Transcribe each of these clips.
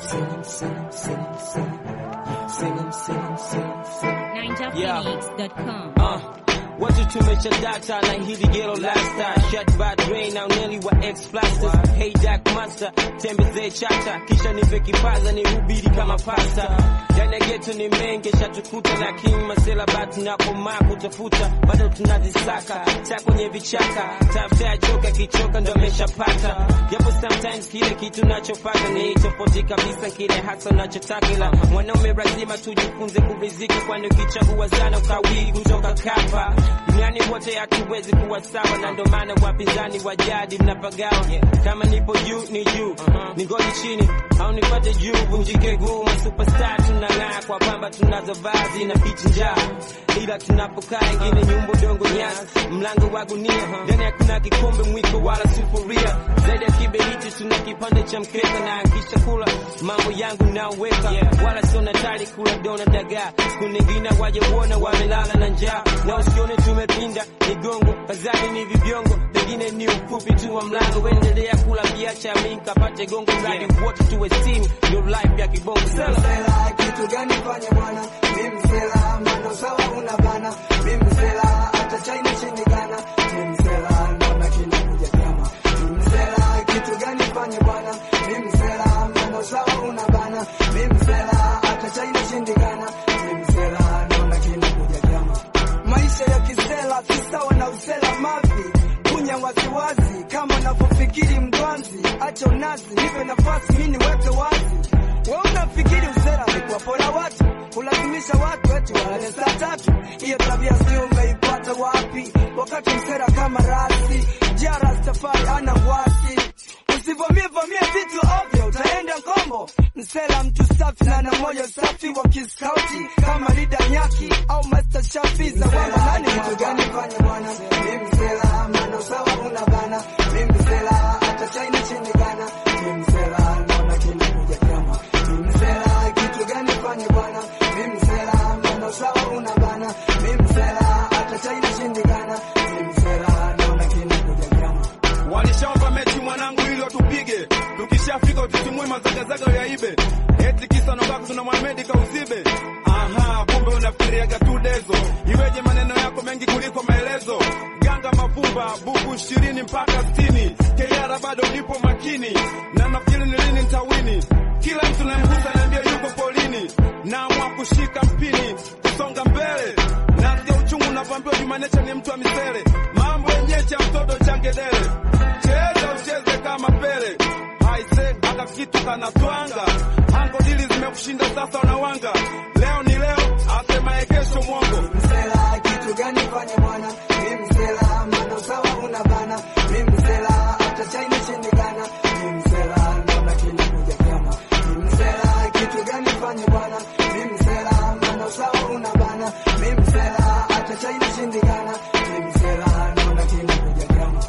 sing 'em, sing 'em, sing 'em, sing 'em. Sing 'em, sing 'em, sing 'em, sing 'em. NinjaPhoenix.com. Uh, watu tumesha data na hili gero lasta shut by drain na uneli wa ex plasters hey dark master tembezee chata kisha nipe kipaza ni hubiri kama pasta ndani ya geto ni mengi shatukuta na king masela batu na komaa kutafuta bado tunazisaka ta kwenye vichaka tafuta ya choka kichoka ndo ameshapata japo sometimes kile kitu nachopata ni tofauti kabisa kile hasa nachotaka ila mwanaume lazima tujifunze kurizika kwani ukichagua sana ukawii kutoka kapa duniani wote hatuwezi kuwa sawa na ndo maana wapinzani wa jadi mnapagawa kama nipo juu ni juu ni ngoli chini au nipate juu vunjike guu masuperstar tunang'aa kwa pamba tunazo vazi na pichi njaa ila tunapokaa ingine nyumba dongo nyasi mlango wa gunia ndani hakuna kikombe mwiko wala sufuria zaidi ya kiberiti tuna kipande cha mkeka na akisha kula mambo yangu naweka wala sio natari kula dona dagaa siku nyingine waje uona wamelala na njaa na usione tumepinda migongo kazani ni vibiongo pengine ni ufupi tu wa mlango endelea kula viacha mi kapate gongo mradi wote tuwe steam ndio life ya kibongo sela msela kitu gani fanye bwana mi msela mano sawa una bana mi msela hata china chini gana mi msela naona kinakuja kama mi msela kitu gani fanye bwana mi msela mano sawa una bana mi msela hata china chini gana mi msela naona kinakuja kama maisha ya kisela si sawa na usela mavi kunya waziwazi kama unavyofikiri mgwanzi acha unazi nipe nafasi mi niweke wazi we unafikiri usera ni kuwapora watu kulazimisha watu eti walale saa tatu hiyo tabia si umeipata wapi wakati msera kama rasi jara safari ana wasi usivamie vamie vitu ovyo utaenda ngombo msela mtu safi na na moyo safi wa kiskauti kama lida nyaki au master shafi za wama nani kitu gani fanya bwana mi msela mano sawa una bana mi msela hata china chini gana mi msela naona kinakuja kama mi msela kitu gani fanya bwana mi msela mano sawa una bana mi msela hata china chini gana mi msela naona kinakuja kama Walishaomba mechi mwanangu ili watupige, tukishafika ututimue mazagazaga yaibe, eti kisa nobako tuna Mohamed kauzibe. Aha, kumbe unafikiriaga tu dezo, iweje maneno yako mengi kuliko maelezo. Ganga mavumba buku ishirini mpaka sitini, KR bado nipo makini, na nafikiri ni lini nitawini. Kila mtu namgusa naambia yuko polini, naamua kushika mpini, kusonga mbele nasikia uchungu unavyoambiwa Jumanecha ni mtu wa misele, mambo yenyewe cha mtoto changedele, cheza ucheze kama Pele, haise aka kitu kanatwanga, hango dili zimekushinda sasa unawanga, leo ni leo, asemaye kesho mwongo. msela kitu gani fanye bwana mi msela mano sawa una bana mi msela hata china chini gana mi msela naona kinakuja kama mi msela kitu gani fanye bwana mi msela mano sawa una bana mi msela hata china chini gana mi msela naona kinakuja kama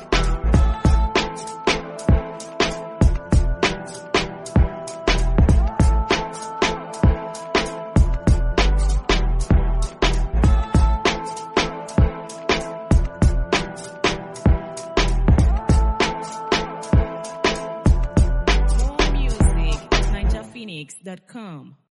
More music at NinjaPhoenix.com.